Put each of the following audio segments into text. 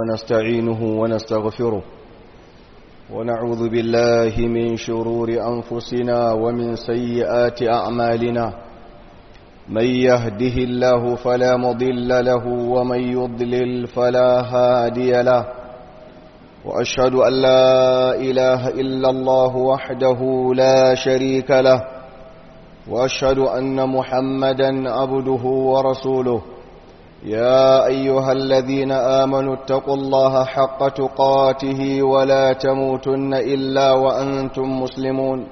ونستعينه ونستغفره ونعوذ بالله من شرور أنفسنا ومن سيئات أعمالنا من يهده الله فلا مضل له ومن يضلل فلا هادي له وأشهد أن لا إله إلا الله وحده لا شريك له وأشهد أن محمدا عبده ورسوله يا أيها الذين آمنوا اتقوا الله حق تقاته ولا تموتن إلا وأنتم مسلمون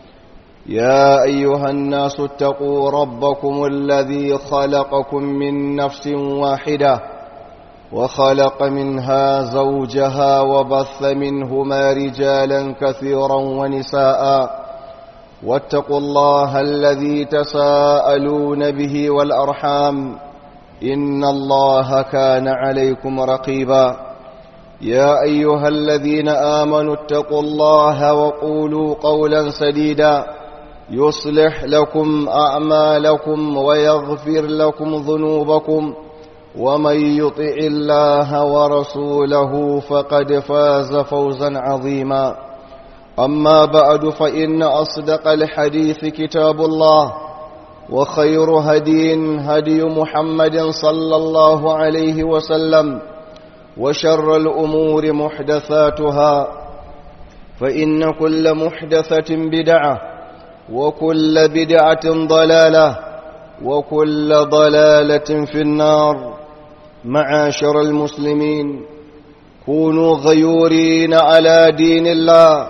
يا أيها الناس اتقوا ربكم الذي خلقكم من نفس واحدة وخلق منها زوجها وبث منهما رجالا كثيرا ونساء واتقوا الله الذي تساءلون به والأرحام إن الله كان عليكم رقيبا يا أيها الذين آمنوا اتقوا الله وقولوا قولا سديدا يصلح لكم أعمالكم ويغفر لكم ذنوبكم ومن يطع الله ورسوله فقد فاز فوزا عظيما أما بعد فإن أصدق الحديث كتاب الله وخير هدي هدي محمد صلى الله عليه وسلم وشر الأمور محدثاتها فإن كل محدثة بدعة وكل بدعة ضلالة وكل ضلالة في النار معاشر المسلمين كونوا غيورين على دين الله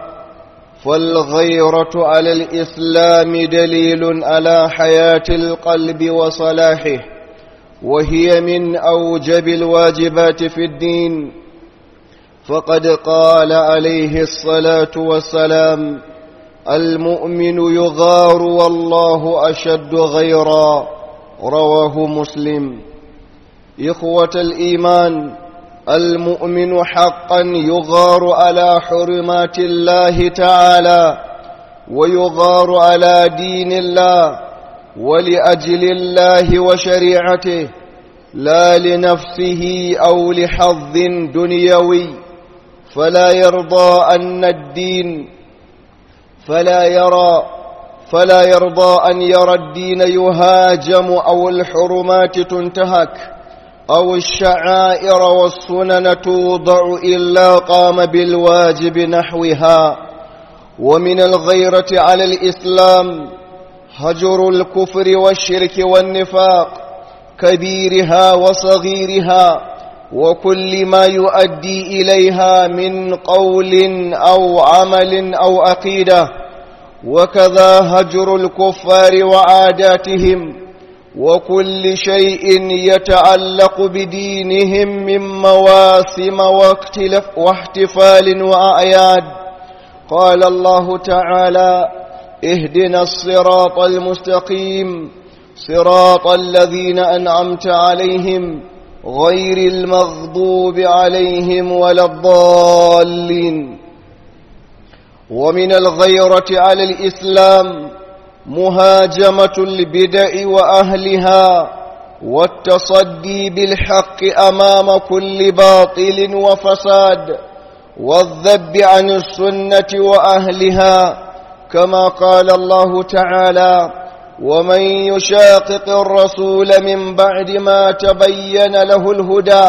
فالغيرة على الإسلام دليل على حياة القلب وصلاحه وهي من أوجب الواجبات في الدين فقد قال عليه الصلاة والسلام المؤمن يغار والله أشد غيرا رواه مسلم إخوة الإيمان المؤمن حقا يغار على حرمات الله تعالى ويغار على دين الله ولأجل الله وشريعته لا لنفسه أو لحظ دنيوي فلا يرضى أن الدين فلا يرى فلا يرضى أن يرى الدين يهاجم أو الحرمات تنتهك أو الشعائر والسنن توضع إلا قام بالواجب نحوها ومن الغيرة على الإسلام هجر الكفر والشرك والنفاق كبيرها وصغيرها وكل ما يؤدي إليها من قول أو عمل أو عقيدة وكذا هجر الكفار وعاداتهم وكل شيء يتعلق بدينهم من مواسم واحتفال وأعياد قال الله تعالى اهدنا الصراط المستقيم صراط الذين أنعمت عليهم غير المغضوب عليهم ولا الضالين ومن الغيرة على الإسلام مهاجمة البدع وأهلها والتصدي بالحق أمام كل باطل وفساد والذب عن السنة وأهلها كما قال الله تعالى ومن يشاقق الرسول من بعد ما تبين له الهدى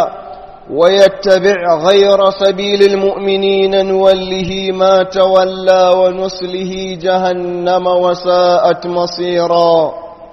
ويتبع غير سبيل المؤمنين نوله ما تولى ونسله جهنم وساءت مصيرا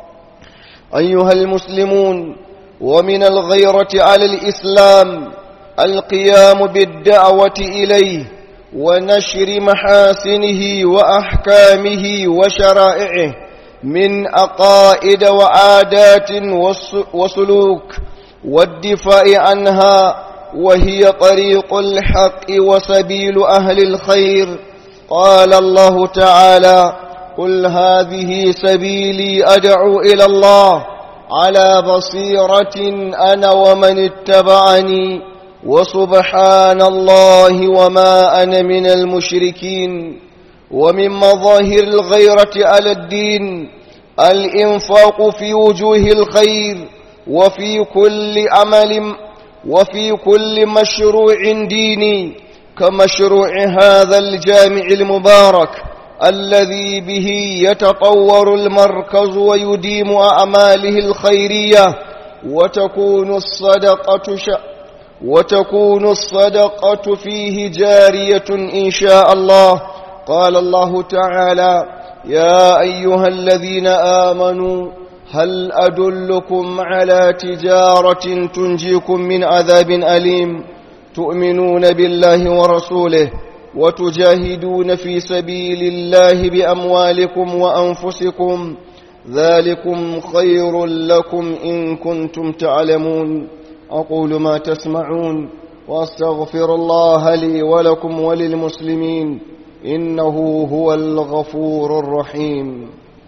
أيها المسلمون ومن الغيرة على الإسلام القيام بالدعوة إليه ونشر محاسنه وأحكامه وشرائعه من أقائد وعادات وسلوك والدفاع عنها وهي طريق الحق وسبيل أهل الخير قال الله تعالى قل هذه سبيلي أدعو إلى الله على بصيرة أنا ومن اتبعني وسبحان الله وما أنا من المشركين ومن مظاهر الغيرة على الدين الإنفاق في وجوه الخير وفي كل عمل وفي كل مشروع ديني كمشروع هذا الجامع المبارك الذي به يتطور المركز ويديم أعماله الخيرية وتكون الصدقة ش... وتكون الصدقة فيه جارية إن شاء الله قال الله تعالى يا أيها الذين آمنوا هل أدلكم على تجارة تنجيكم من عذاب أليم تؤمنون بالله ورسوله وتجاهدون في سبيل الله بأموالكم وأنفسكم ذلكم خير لكم إن كنتم تعلمون أقول ما تسمعون وأستغفر الله لي ولكم وللمسلمين إنه هو الغفور الرحيم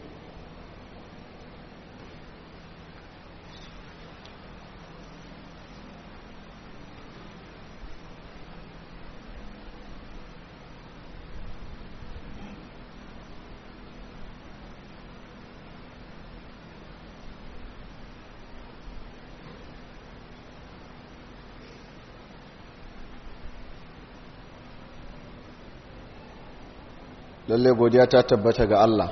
lalle godiya ta tabbata ga Allah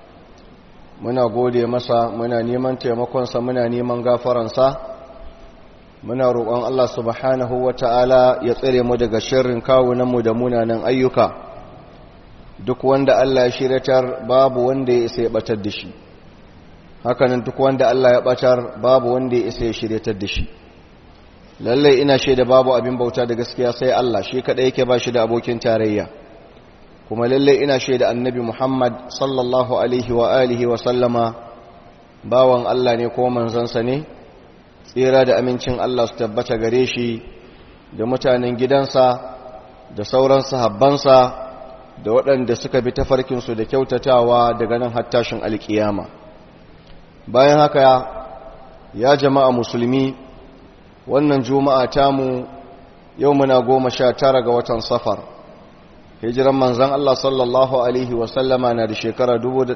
muna gode masa muna neman taimakonsa muna neman gafaransa muna roƙon Allah subhanahu wata'ala ya tsare mu daga sharrin kawunanmu da munanan ayyuka duk wanda Allah ya shiratar babu wanda ya isa ya batar da shi hakanan duk wanda Allah ya batar babu wanda ya isa ya shiratar da shi lalle ina shaida babu abin bauta da gaskiya sai Allah shi kadai yake ba shi da abokin tarayya kuma lalle ina shaida annabi Muhammad sallallahu alaihi wa alihi wa sallama bawan Allah ne ko manzansa ne tsira da amincin Allah su tabbata gare shi da mutanen gidansa da sauran sahabbansa da waɗanda suka bi tafarkinsu da kyautatawa daga nan hattashin alkiyama bayan haka ya jama'a musulmi wannan juma'a tamu yau muna goma sha tara ga watan safar hijiran manzan Allah sallallahu Alaihi wasallama na da shekara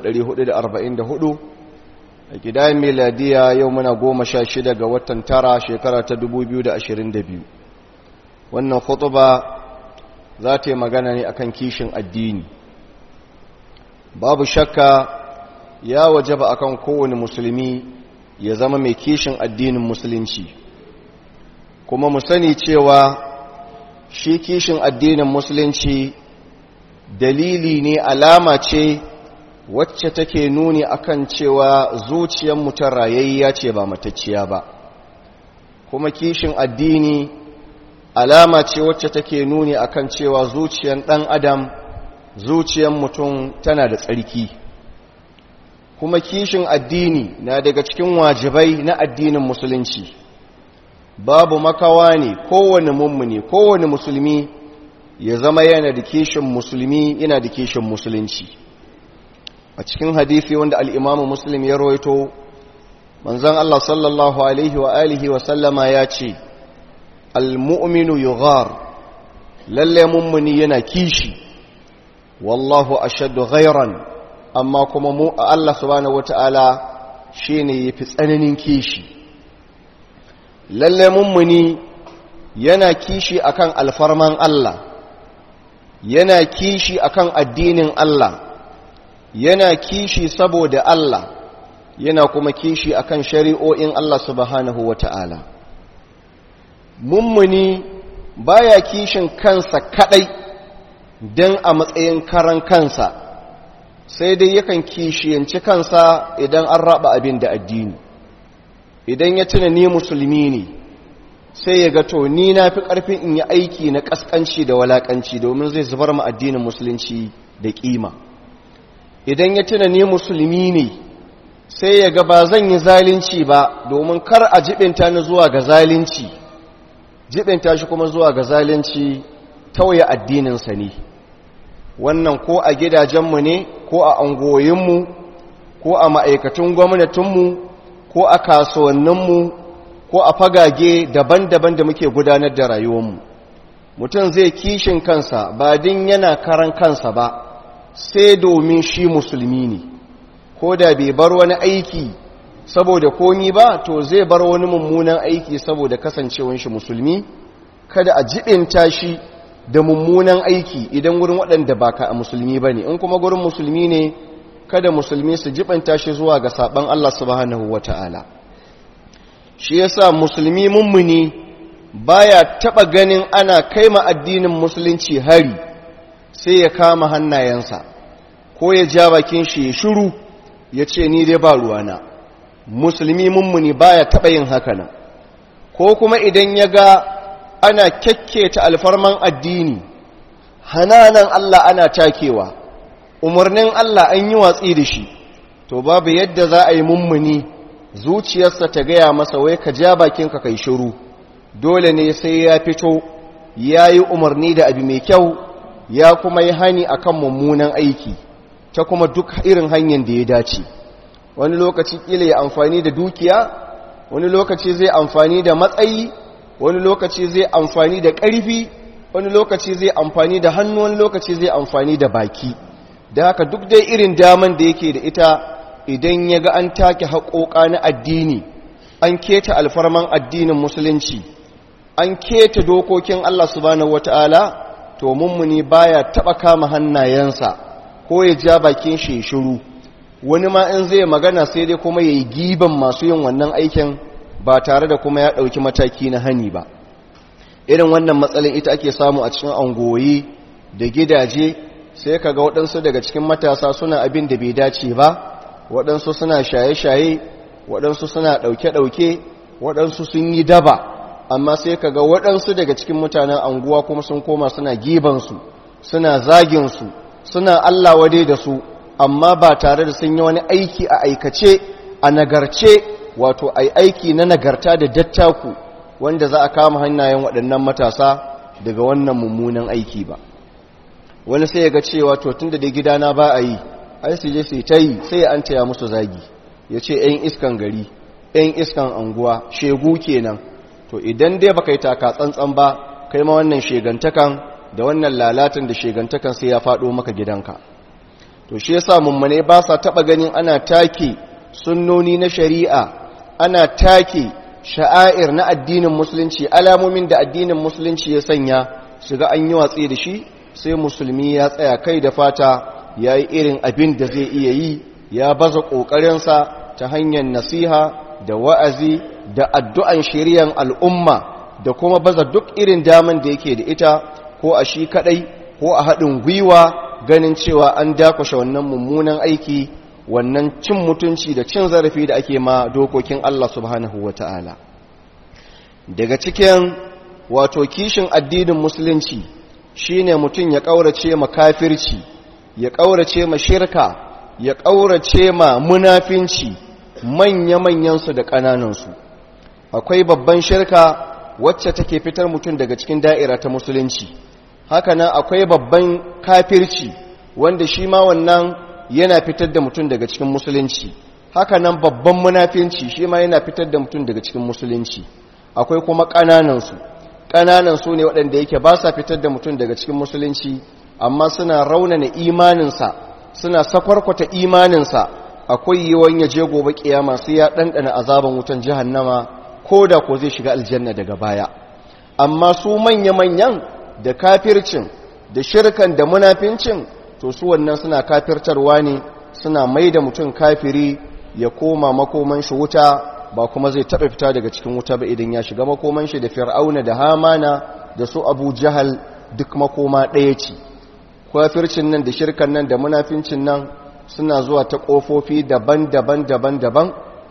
1444 a gidayen miladiya yau muna goma sha shida ga watan tara shekara ta 2022 wannan khutuba za ta yi magana ne akan kishin addini babu shakka ya wajaba akan kowane musulmi ya zama mai kishin addinin musulunci kuma mu sani cewa shi kishin addinin musulunci dalili ne alama ce wacce take nuni akan cewa zuciyar mutum rayayya ce ba matacciya ba kuma kishin addini alama ce wacce take nuni akan cewa zuciyar ɗan adam zuciyar mutum tana da tsarki kuma kishin addini na daga cikin wajibai na addinin musulunci babu makawa ne kowane mummuni kowane musulmi ya zama yana da kishin musulmi yana da kishin musulunci a cikin hadisi wanda al'imamu muslim ya roito manzan Allah sallallahu alaihi wa alihi wa sallama ya ce al-mu'minu yughar lalle mummuni yana kishi wallahu ashaddu ghairan amma kuma mu Allah subhanahu wata'ala shine yafi tsananin kishi lalle mummuni yana kishi akan alfarman Allah yana kishi akan addinin Allah yana kishi saboda Allah yana kuma kishi akan shari'o'in Allah subhanahu wata'ala mummuni baya kishin kansa kadai dan a matsayin karan kansa sai dai yakan kishiyanci kansa idan an raba abin da addini idan ya tuna ni musulmi ne sai ya ga to ni na fi ƙarfin in yi aiki na ƙasƙanci da walaƙanci domin zai zubar ma addinin musulunci da ƙima idan ya tuna ni musulmi ne sai ya ga ba zan yi zalunci ba domin kar a jibinta ni zuwa ga zalunci jibinta shi kuma zuwa ga zalunci tauye addininsa ne wannan ko a gidajenmu ne ko a angoyinmu ko a ma'aikatun gwamnatinmu ko a kasuwanninmu ko a fagage daban-daban da muke gudanar da rayuwarmu mutum zai kishin kansa ba din yana karan kansa ba sai domin shi musulmi ne ko da bai bar wani aiki saboda komi ba to zai bar wani mummunan aiki saboda kasancewan shi musulmi kada a jibinta shi da mummunan aiki idan wurin waɗanda ba ka a musulmi ba ne in kuma gurin musulmi ne kada musulmi su jibinta shi zuwa ga saɓan Allah subhanahu wa ta'ala shi yasa musulmi mummuni baya taɓa ganin ana kaima addinin musulunci hari sai ya kama hannayensa ko ya ja bakin shi ya shiru ya ce ni dai ba ruwana musulmi mummuni baya taɓa yin haka nan ko kuma idan ya ga ana kyakketa alfarman addini hananan Allah ana takewa umarnin Allah an yi watsi da shi to babu yadda za a yi mummuni zuciyarsa ta gaya masa wai ka ja bakinka kai shiru dole ne sai ya fito ya yi umarni da abu mai kyau ya kuma yi hani akan mummunan aiki ta kuma duk irin hanyar da ya dace wani lokaci kila ya amfani da dukiya wani lokaci zai amfani da matsayi wani lokaci zai amfani da ƙarfi wani lokaci zai amfani da hannu wani lokaci zai amfani da baki da haka duk dai irin daman da yake da ita idan ya ga an take haƙoƙa na addini an keta alfarman addinin musulunci an keta dokokin Allah subhanahu wata'ala to mummuni baya taba kama hannayensa ko ya ja bakin shi shiru wani ma in zai magana sai dai kuma yayi giban masu yin wannan aikin ba tare da kuma ya dauki mataki na hani ba irin wannan matsalin ita ake samu a cikin angoyi da gidaje sai kaga waɗansu daga cikin matasa suna abin da bai dace ba waɗansu suna shaye-shaye waɗansu suna ɗauke-ɗauke waɗansu sun yi daba amma sai ka ga waɗansu daga cikin mutanen anguwa kuma sun koma suna gibansu suna zaginsu suna Allah wade da su amma ba tare da sun yi wani aiki a aikace a nagarce wato ai aiki na nagarta da dattaku wanda za a kama hannayen waɗannan matasa daga wannan mummunan aiki ba wani sai ya ga cewa to tun da gidana ba a yi ai su je su ta yi sai an taya musu zagi ya ce 'yan iskan gari 'yan iskan anguwa shegu kenan to idan dai baka yi taka tsantsan ba kai ma wannan shegantakan da wannan lalatin da shegantakan sai ya faɗo maka gidanka to shi yasa mummune ba sa taɓa ganin ana take sunnoni na shari'a ana take sha'air na addinin musulunci alamomin da addinin musulunci ya sanya shiga an yi watsi da shi sai musulmi ya tsaya kai da fata ya yi irin abin da zai iya yi ya baza ƙoƙarinsa ta hanyar nasiha da wa'azi da addu'an shiryan al'umma da kuma baza duk irin daman da yake da ita ko a shi kaɗai ko a haɗin gwiwa ganin cewa an dakwashe wannan mummunan aiki wannan cin mutunci da cin zarafi da ake ma dokokin Allah subhanahu wa ta'ala daga cikin wato kishin addinin musulunci shine mutum ya ƙaurace ma kafirci ya ƙaurace ma shirka ya ƙaurace ma munafinci manya-manyansu da ƙananansu akwai babban shirka wacce take fitar mutum daga cikin da'ira ta musulunci hakanan akwai babban kafirci wanda shi ma wannan yana fitar da mutum daga cikin musulunci hakanan babban munafinci shi ma yana fitar da mutum daga cikin musulunci akwai kuma ƙananansu ƙananansu ne waɗanda yake ba sa fitar da mutum daga cikin musulunci amma suna raunana imaninsa suna sakwarkwata imaninsa akwai yiwuwan ya je gobe kiyama sai ya ɗanɗana azaban wutan jahannama ko da ko zai shiga aljanna daga baya amma su manya-manyan da kafircin da shirkan da munafincin to su wannan suna kafirtarwa ne suna mai da mutum kafiri ya koma makoman shi wuta ba kuma zai taɓa fita daga cikin wuta ba idan ya shiga makoman shi da fir'auna da hamana da su abu jahal duk makoma ɗaya ce kafircin nan da shirkan nan da munafincin nan suna zuwa ta ƙofofi daban-daban daban-daban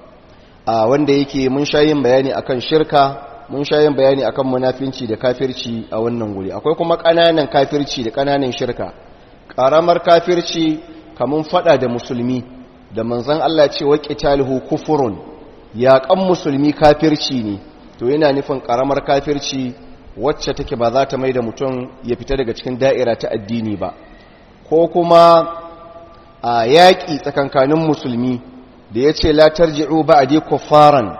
a wanda yake mun sha yin bayani akan shirka mun sha yin bayani akan munafinci da kafirci a wannan guri akwai kuma ƙananan kafirci da ƙananan shirka ƙaramar kafirci kamun fada da musulmi da manzon Allah ce wa qitaluhu kufurun yaƙan musulmi kafirci ne to yana nufin ƙaramar kafirci wacce take ba za ta mai da mutum ya fita daga cikin da'ira ta addini ba ko kuma a yaƙi tsakankanin musulmi da ya ce la tarji'u ba'di kuffaran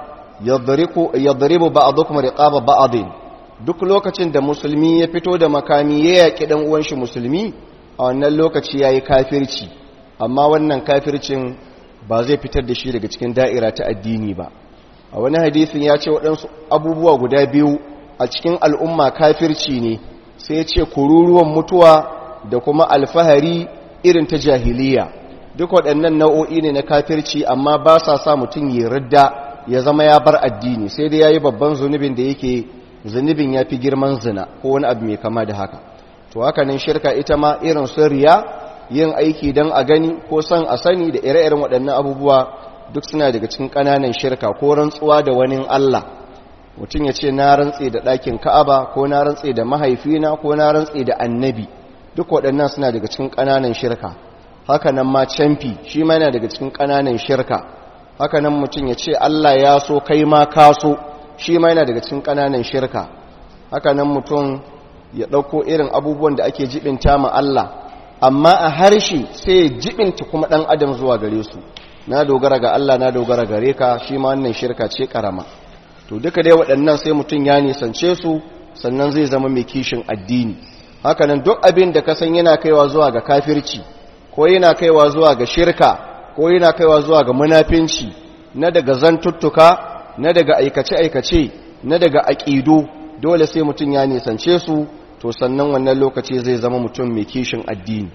yadribu ba'dukum riqaba ba'din duk lokacin da musulmi ya fito da makami ya yaƙi dan uwan shi musulmi a wannan lokaci yayi kafirci amma wannan kafircin ba zai fitar da shi daga cikin da'ira ta addini ba a wani hadisin ya ce waɗansu abubuwa guda biyu a cikin al'umma kafirci ne sai ya ce kururuwan mutuwa da kuma alfahari irin ta jahiliya duk waɗannan nau'o'i ne na kafirci amma ba sa sa mutum ya ridda ya zama ya bar addini sai dai ya yi babban zunubin da yake zunubin ya fi girman zina ko wani abu mai kama da haka to haka nan shirka ita ma irin sun riya yin aiki don a gani ko son a sani da ire-iren waɗannan abubuwa duk suna daga cikin ƙananan shirka ko rantsuwa da wani Allah mutum ya ce na rantse da ɗakin ka'aba ko na rantse da mahaifina ko na rantse da annabi duk waɗannan suna daga cikin ƙananan shirka haka nan ma camfi shi ma yana daga cikin ƙananan shirka haka nan mutum ya ce Allah ya so kai ma ka so shi ma yana daga cikin ƙananan shirka haka nan mutum ya ɗauko irin abubuwan da ake jibinta ma Allah amma a harshe sai ya jibinta kuma ɗan adam zuwa gare su na dogara ga Allah na dogara gare ka shi ma wannan shirka ce ƙarama to duka dai waɗannan sai mutum ya nisance su sannan zai zama mai kishin addini haka nan duk abin da ka san yana kaiwa zuwa ga kafirci ko yana kaiwa zuwa ga shirka ko yana kaiwa zuwa ga munafinci na daga zantuttuka na daga aikace-aikace na daga aƙidu dole sai mutum ya nisance su to sannan wannan lokaci zai zama mutum mai kishin addini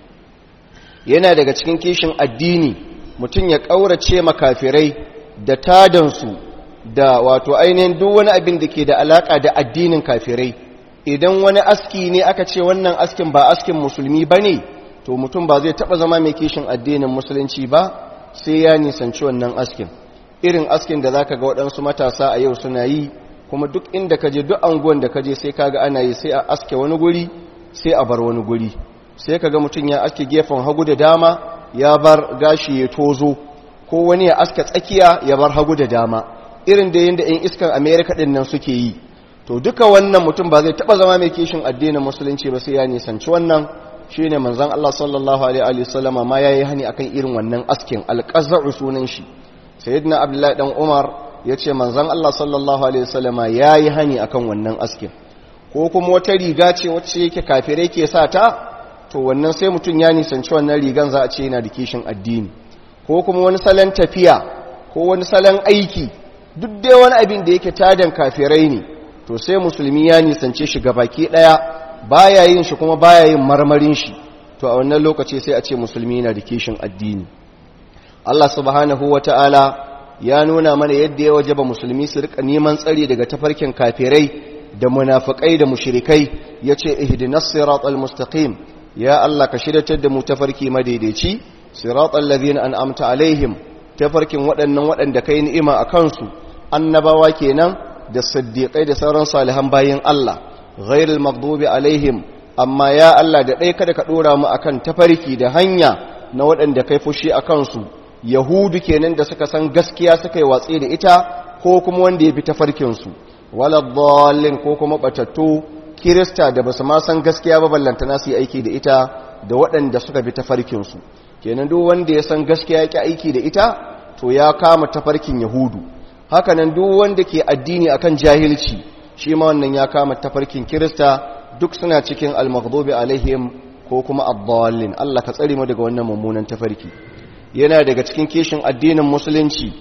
yana daga cikin kishin addini mutum ya ƙaurace makafirai da tadansu da wato ainihin duk wani abin da ke da alaƙa da addinin kafirai idan wani aski ne aka ce wannan askin ba askin musulmi ba ne to mutum ba zai taɓa zama mai kishin addinin musulunci ba sai ya nisanci wannan askin irin askin da za ka ga waɗansu matasa a yau suna yi kuma duk inda ka je duk anguwan da ka je sai kaga ana yi sai a aske wani guri sai a bar wani guri sai kaga mutum ya aske gefen hagu da dama ya bar gashi ya tozo ko wani ya aske tsakiya ya bar hagu da dama irin da yadda 'yan iskan amerika ɗin nan suke yi to duka wannan mutum ba zai taɓa zama mai kishin addinin musulunci ba sai ya nisanci wannan shi ne manzan Allah sallallahu alaihi wasallama ma ya yi hani akan irin wannan askin alƙaza'u sunan shi sayyidina abdullahi dan umar ya ce manzan Allah sallallahu alaihi wasallama ya yi hani akan wannan askin ko kuma wata riga ce wacce yake kafirai ke sa ta to wannan sai mutum ya nisanci wannan rigan za a ce yana da kishin addini ko kuma wani salon tafiya ko wani salon aiki duk dai wani abin da yake tadan kafirai ne to sai musulmi ya nisance shi baki daya baya yin shi kuma baya yin marmarin shi to a wannan lokaci sai a ce musulmi yana da kishin addini Allah subhanahu wata'ala ya nuna mana yadda ya wajaba musulmi su rika neman tsari daga tafarkin kafirai da munafikai da mushrikai yace ihdinas siratal mustaqim ya Allah ka shiryatar da mu tafarki madaidaici siratal ladina an'amta alaihim tafarkin waɗannan waɗanda kai ni'ima a kansu annabawa kenan da siddiqai da sauran salihan bayin Allah ghairul maghdubi alaihim amma ya Allah da ɗaya kada ka ɗora mu akan tafarki da hanya na waɗanda kai fushi a kansu yahudu kenan da suka san gaskiya suka yi watsi da ita ko kuma wanda ya bi tafarkinsu wala dhallin ko kuma batattu kirista da basu ma san gaskiya ba ballantana su yi aiki da ita da waɗanda suka bi tafarkinsu kenan duk wanda ya san gaskiya ya aiki da ita to ya kama tafarkin yahudu hakanan duk wanda ke addini akan jahilci shi ma wannan ya kama tafarkin kirista duk suna cikin al-maghdubi alaihim ko kuma ad-dallin Allah ka tsare mu daga wannan mummunan tafarki yana daga cikin kishin addinin musulunci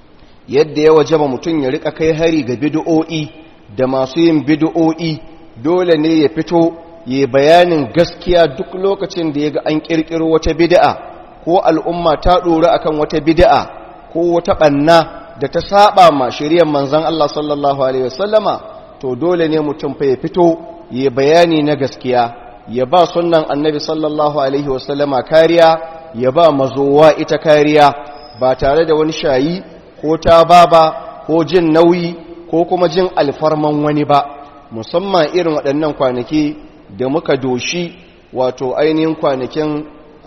yadda ya wajaba mutum ya rika kai hari ga bid'o'i da masu yin bid'o'i dole ne ya fito ya bayanin gaskiya duk lokacin da ya ga an kirkiro wata bid'a ko al'umma ta dora akan wata bid'a ko wata banna da ta saba ma shiriyar manzon Allah sallallahu alaihi wasallama to dole ne mutum fa ya fito ya bayani na gaskiya ya ba sunnan annabi sallallahu alaihi wasallama kariya ya ba mazowa ita kariya ba tare da wani shayi ko ta baba ko jin nauyi ko kuma jin alfarman wani ba musamman irin waɗannan kwanaki da muka doshi wato ainihin kwanakin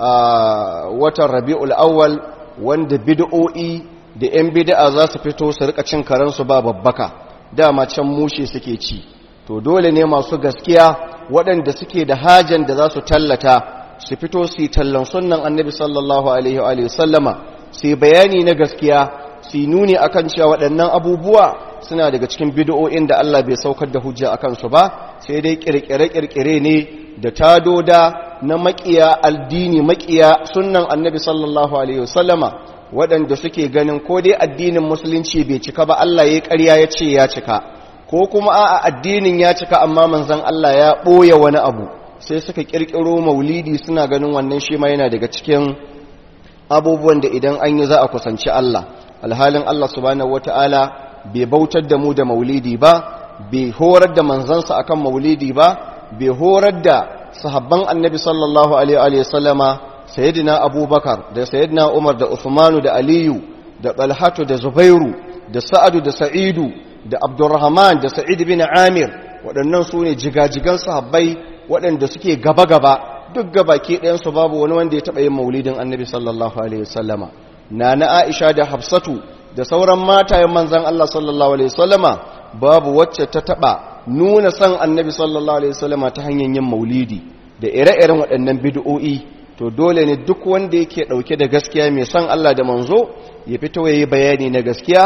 watan rabi'ul awwal wanda bid'o'i da 'yan bid'a za su fito su rika cin karansu ba babbaka dama can mushe suke ci to dole ne masu gaskiya waɗanda suke da hajan da za su tallata su fito su yi tallan sunan annabi sallallahu alaihi wa sallama su yi bayani na gaskiya su yi nuni akan cewa waɗannan abubuwa suna daga cikin bid'o'in da Allah bai saukar da hujja akan su ba sai dai kirkire-kirkire ne da tadoda na makiya addini makiya sunnan annabi sallallahu alaihi wasallama waɗanda suke ganin ko dai addinin musulunci bai cika ba Allah ya ƙarya ya ce ya cika ko kuma a'a addinin ya cika amma manzon Allah ya ɓoye wani abu sai suka ƙirƙiro maulidi suna ganin wannan shi ma yana daga cikin abubuwan da idan an yi za a kusanci Allah alhalin Allah subhanahu wata'ala bai bautar da mu da maulidi ba bai horar da manzansa akan maulidi ba bai horar da sahabban annabi sallallahu alaihi wa sallama sayyidina abubakar da sayyidina umar da usmanu da aliyu da talhatu da zubairu da sa'adu da sa'idu da abdurrahman da sa'id bin amir waɗannan su ne jigajigan sahabbai waɗanda suke gaba-gaba duk gabaki ɗayansu babu wani wanda ya taɓa yin maulidin annabi sallallahu alaihi wasallama na na aisha da hafsatu da sauran matayen manzan allah sallallahu alaihi wasallama babu wacce ta taɓa nuna san annabi sallallahu alaihi wasallama ta hanyar yin maulidi da ire-iren waɗannan bid'o'i to dole ne duk wanda yake ɗauke da gaskiya mai san allah da manzo ya fito ya yi bayani na gaskiya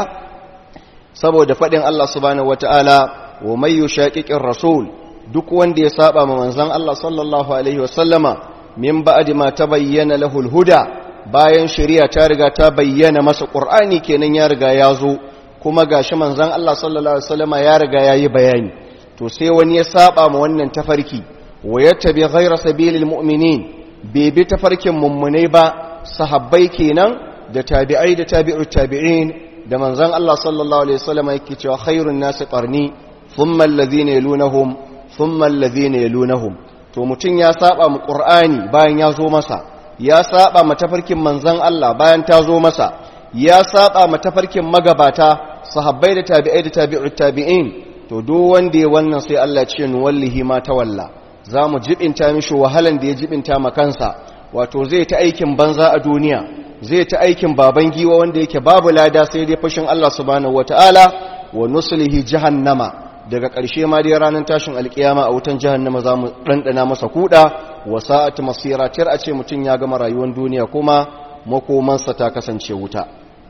saboda faɗin allah subhanahu wataala wa mai yushaqiqir rasul duk wanda ya saba ma manzon Allah sallallahu alaihi wasallama min ba'di ma tabayyana lahu huda bayan shari'a ta riga ta bayyana masa qur'ani kenan ya riga ya zo kuma gashi manzon Allah sallallahu alaihi wasallama ya riga yayi bayani to sai wani ya saba ma wannan tafarki wa yattabi ghayra sabilil mu'minin bai bi tafarkin mummunai ba sahabbai kenan da tabi'ai da tabi'ut tabi'in da manzon Allah sallallahu alaihi wasallama yake cewa khairun nasi qarni thumma alladhina yalunahum thumma alladhina yalunahum to mutun ya saba mu qur'ani bayan ya zo masa ya saba ma tafarkin manzon Allah bayan ta zo masa ya saba ma tafarkin magabata sahabbai da tabi'ai da tabi'ut tabi'in to duk wanda ya wannan sai Allah ya ce nu wallahi ma tawalla zamu jibinta mishi wahalan da ya jibinta ma kansa wato zai ta aikin banza a duniya zai ta aikin baban giwa wanda yake babu lada sai dai fashin Allah subhanahu wataala wa nuslihi jahannama daga ƙarshe ma dai ranar tashin alkiyama a wutan jahannama za mu ɗanɗana masa kuɗa wa sa'at masira tir a ce mutum ya gama rayuwar duniya kuma makomansa ta kasance wuta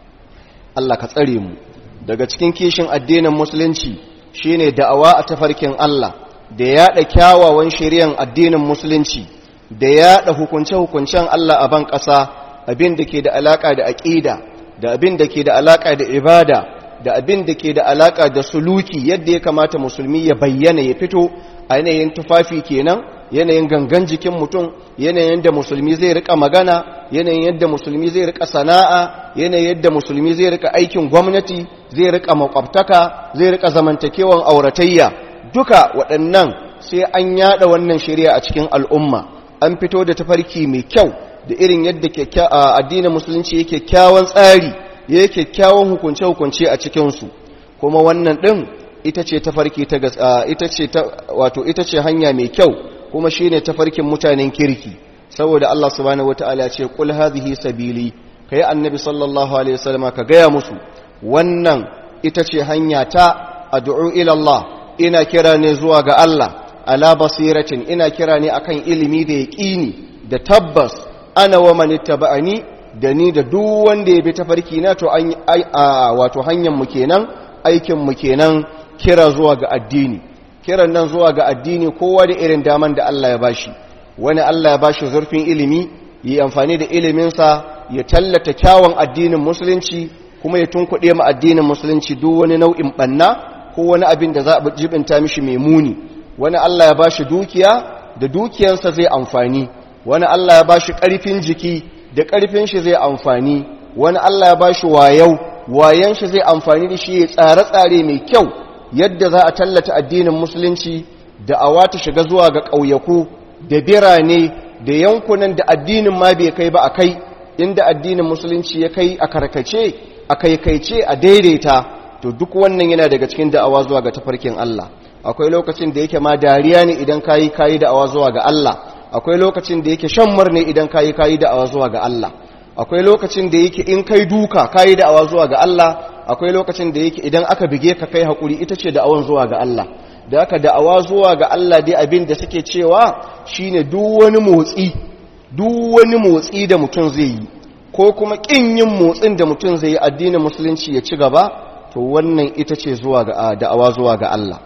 Allah ka tsare mu daga cikin kishin addinin musulunci shine da'awa a tafarkin Allah da yaɗa kyawawan shari'an addinin musulunci da yaɗa hukunce-hukuncen Allah a ban ƙasa abin da ke da alaƙa da aƙida da abin da ke da alaƙa da ibada da abin da ke da alaƙa da suluki yadda ya kamata musulmi ya bayyana ya fito a yanayin tufafi kenan yanayin gangan jikin mutum yanayin yadda musulmi zai rika magana yanayin yadda musulmi zai rika sana'a yanayin yadda musulmi zai rika aikin gwamnati zai rika makwabtaka zai rika zamantakewan auratayya duka waɗannan sai an yada wannan shari'a a cikin al'umma an fito da tafarki mai kyau da irin yadda addinin musulunci yake kyawun tsari ya yi kyakkyawan hukunce-hukunce a cikinsu kuma wannan ɗin ita ce tafarki ta ita ce wato ita ce hanya mai kyau kuma shine tafarkin mutanen kirki saboda Allah subhanahu wataala ya ce qul hadhihi sabili kai annabi sallallahu alaihi wasallam ka gaya musu wannan ita ce hanya ta ad'u ila Allah ina kira ne zuwa ga Allah ala basiratin ina kira ne akan ilimi da yaqini da tabbas ana wa man ittaba'ani da ni da duk wanda ya bi tafarki na to an wato hanyar mu kenan aikin mu kenan kira zuwa ga addini kiran nan zuwa ga addini kowa da irin daman da Allah ya bashi wani Allah ya bashi zurfin ilimi yi amfani da iliminsa ya tallata kyawun addinin musulunci kuma ya tunkuɗe ma addinin musulunci duk wani nau'in ɓanna ko wani abin da za a jibinta mishi mai muni wani Allah ya bashi dukiya da dukiyansa zai amfani wani Allah ya bashi ƙarfin jiki da ƙarfin shi zai amfani wani Allah ya bashi wayau wayan shi zai amfani da shi ya tsare-tsare mai kyau yadda za a tallata addinin musulunci da awa ta shiga zuwa ga ƙauyaku da birane da yankunan da addinin ma bai kai ba a kai inda addinin musulunci ya kai a karkace a kaikaice a daidaita to duk wannan yana daga cikin da'awa zuwa ga tafarkin Allah akwai lokacin da yake ma dariya ne idan kayi kayi da'awa zuwa ga Allah akwai lokacin da yake shan murne idan kayi kayi da'awa zuwa ga Allah akwai lokacin da yake in kai duka kayi da'awa zuwa ga Allah akwai lokacin da yake idan aka bige ka kai hakuri ita ce da'awan zuwa ga Allah da aka da'awa zuwa ga Allah dai abin da suke cewa shine duk wani motsi duk wani motsi da mutum zai yi ko kuma kin yin motsin da mutum zai yi addinin musulunci ya ci gaba to wannan ita ce zuwa ga da'awa zuwa ga Allah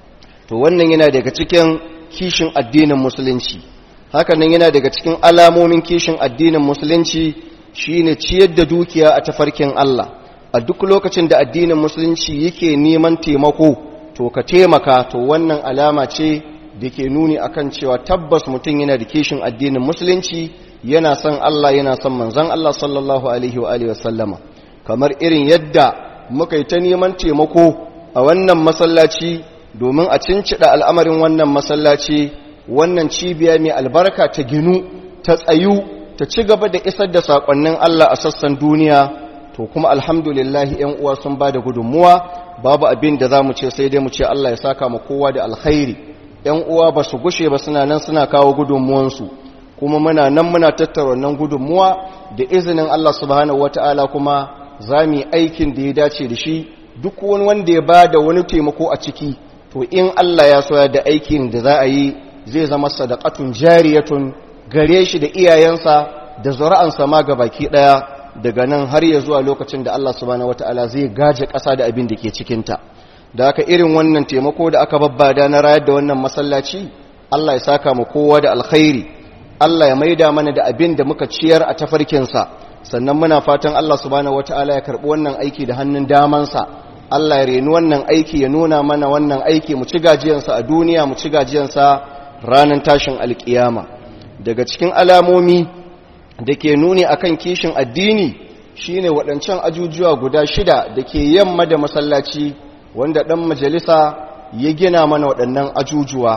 to wannan yana daga cikin kishin addinin musulunci haka nan yana daga cikin alamomin kishin addinin musulunci shine ciyar da dukiya a tafarkin Allah a duk lokacin da addinin musulunci yake neman taimako to ka taimaka to wannan alama ce da ke nuni akan cewa tabbas mutum yana da kishin addinin musulunci yana son Allah yana son manzon Allah sallallahu alaihi wa alihi wasallama kamar irin yadda muka yi ta neman taimako a wannan masallaci domin a cincida al'amarin wannan masallaci wannan cibiya mai albarka ta ginu ta tsayu ta ci gaba da isar da saƙonnin Allah a sassan duniya to kuma alhamdulillahi ‘yan uwa sun ba da gudunmuwa babu abin da za mu ce sai dai mu ce Allah ya saka ma kowa da alkhairi ‘yan uwa ba su gushe ba suna nan suna kawo gudunmuwansu kuma muna nan muna tattara wannan gudunmuwa da izinin Allah subhanahu wata'ala kuma za mu yi aikin da ya dace da shi duk wani wanda ya ba da wani taimako a ciki to in Allah ya soya da aikin da za a yi zai zama sadaqatun jariyatun gare shi da iyayensa da zuri'ansa ma ga baki daya daga nan har ya zuwa lokacin da Allah subhanahu wataala zai gaje ƙasa da abin da ke cikinta da aka irin wannan taimako da aka babbada na rayar da wannan masallaci Allah ya saka mu kowa da alkhairi Allah ya maida mana da abin da muka ciyar a tafarkinsa sannan muna fatan Allah subhanahu wataala ya karbi wannan aiki da hannun damansa Allah ya reni wannan aiki ya nuna mana wannan aiki mu ci gajiyansa a duniya mu ci gajiyansa ranar tashin alkiyama daga cikin alamomi da ke nuni akan kishin addini shine waɗancan ajujuwa guda shida da ke yamma da masallaci wanda ɗan majalisa ya gina mana waɗannan ajujuwa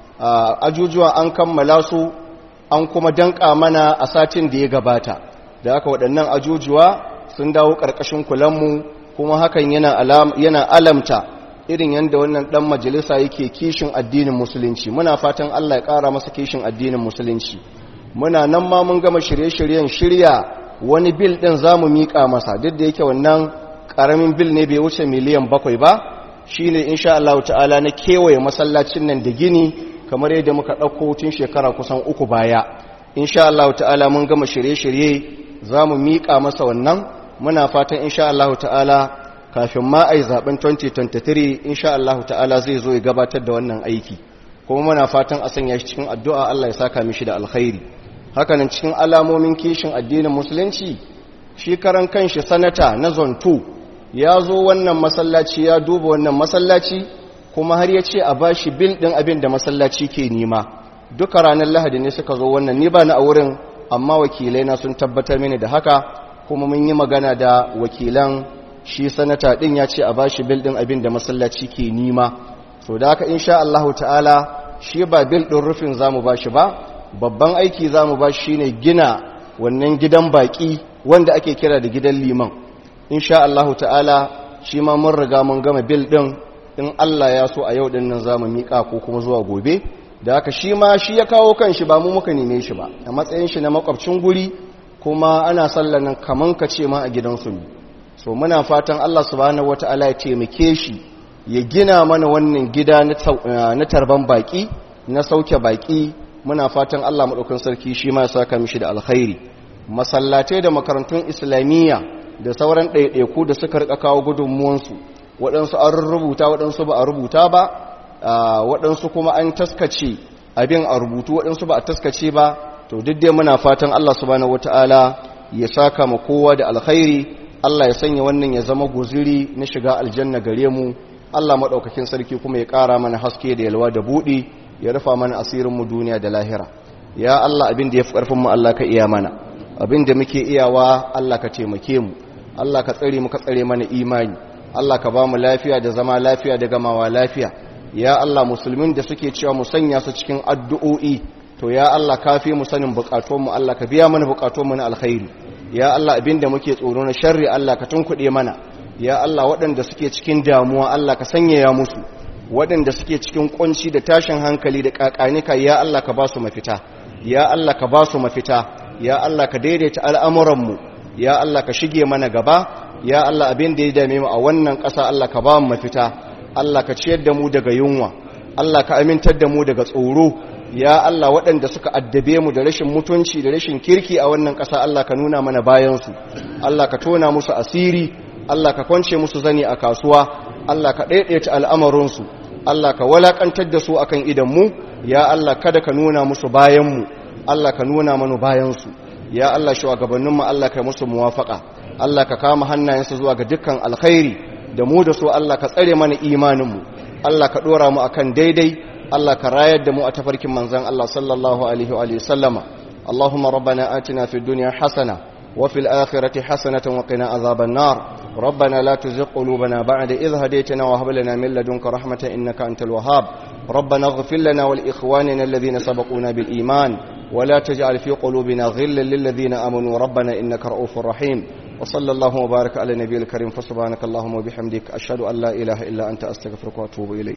ajujuwa an kammala su an kuma danƙa mana a satin da ya gabata da haka waɗannan ajujuwa sun dawo ƙarƙashin kulanmu kuma hakan yana alamta irin yadda wannan ɗan majalisa yake kishin addinin musulunci muna fatan Allah ya ƙara masa kishin addinin musulunci muna nan ma mun gama shirye-shiryen shirya wani bil ɗin za mu miƙa masa duk da yake wannan ƙaramin bil ne bai wuce miliyan bakwai ba shi ne insha Allah ta'ala na kewaye masallacin nan da gini kamar yadda muka ɗauko tun shekara kusan uku baya insha Allah ta'ala mun gama shirye-shirye za mu miƙa masa wannan muna fatan insha Allah ta'ala kafin ma a yi zaben 2023 insha Allah ta'ala zai zo ya gabatar da wannan aiki kuma muna fatan a sanya shi cikin addu'a Allah ya saka mishi da alkhairi hakanan cikin alamomin kishin addinin musulunci shi karan kanshi sanata na zone 2 ya zo wannan masallaci ya duba wannan masallaci kuma har ya ce a bashi bil din abin da masallaci ke nima duka ranar lahadi ne suka zo wannan ni ba na a wurin amma wakilai na sun tabbatar mini da haka kuma mun yi magana da wakilan shi sanata din ya ce a bashi bil din abin da masallaci ke nima so da haka insha Allah ta'ala shi ba bil din rufin zamu bashi ba babban aiki zamu bashi shine gina wannan gidan baki wanda ake kira da gidan liman insha Allah ta'ala shi ma mun riga mun gama bil din in Allah ya so a yau din nan zamu mika ko kuma zuwa gobe da haka shi ma shi ya kawo kanshi ba mu muka neme shi ba a matsayin shi na makwabcin guri kuma ana sallanan kaman ka ce ma a gidansu ne so muna fatan Allah subhanahu wata'ala ya taimake shi ya gina mana wannan gida na tarban baki na sauke baki muna fatan Allah madaukakin sarki shi ma ya saka mishi da alkhairi masallatai da makarantun islamiyya da sauran ɗaiɗaiku da suka rika kawo gudunmuwansu waɗansu an rubuta waɗansu ba a rubuta ba waɗansu kuma an taskace abin a rubutu waɗansu ba a taskace ba to duk dai muna fatan Allah subhanahu wata'ala ya saka ma kowa da alkhairi Allah ya sanya wannan ya zama guziri na shiga aljanna gare mu Allah madaukakin sarki kuma ya ƙara mana haske da yalwa da buɗi ya rufa mana asirin mu duniya da lahira ya Allah abin da yafi ƙarfin mu Allah ka iya mana abin da muke iyawa Allah ka taimake mu Allah ka tsare mu ka tsare mana imani Allah ka ba mu lafiya da zama lafiya da gamawa lafiya ya Allah musulmin da suke cewa mu sanya su cikin addu'o'i to ya Allah kafi mu sanin bukatunmu Allah ka biya mana bukatunmu na alkhairi ya Allah abinda muke tsoro na sharri Allah ka tunkuɗe mana ya Allah waɗanda suke cikin damuwa Allah ka sanyaya musu waɗanda suke cikin kunci da tashin hankali da kakanika ya Allah ka ba su mafita ya Allah ka ba su mafita ya Allah ka daidaita al'amuranmu ya Allah ka shige mana gaba ya Allah abin da ya dame mu a wannan ƙasa Allah ka ba mu mafita Allah ka ciyar da mu daga yunwa Allah ka amintar da mu daga tsoro ya Allah waɗanda suka addabe mu da rashin mutunci da rashin kirki a wannan ƙasa Allah ka nuna mana bayansu Allah ka tona musu asiri Allah ka kwance musu zani a kasuwa Allah ka ɗaiɗaita al'amarinsu Allah ka walaƙantar da su akan idanmu ya Allah kada ka nuna musu bayanmu Allah ka nuna mana bayansu ya Allah shugabanninmu Allah kai musu muwafaka Allah ka kama hannayensu zuwa ga dukkan alkhairi da mu da su Allah ka tsare mana imaninmu Allah ka dora mu akan daidai Allah ka rayar da mu a tafarkin manzon Allah sallallahu alaihi wa sallama Allahumma rabbana atina fid dunya hasana وفي الآخرة حسنة وقنا عذاب النار ربنا لا تزغ قلوبنا بعد إذ هديتنا وهب لنا من لدنك رحمة إنك أنت الوهاب ربنا اغفر لنا ولإخواننا الذين سبقونا بالإيمان ولا تجعل في قلوبنا غلا للذين آمنوا ربنا إنك رؤوف رحيم وصلى الله وبارك على النبي الكريم فسبحانك اللهم وبحمدك أشهد أن لا إله إلا أنت أستغفرك وأتوب إليك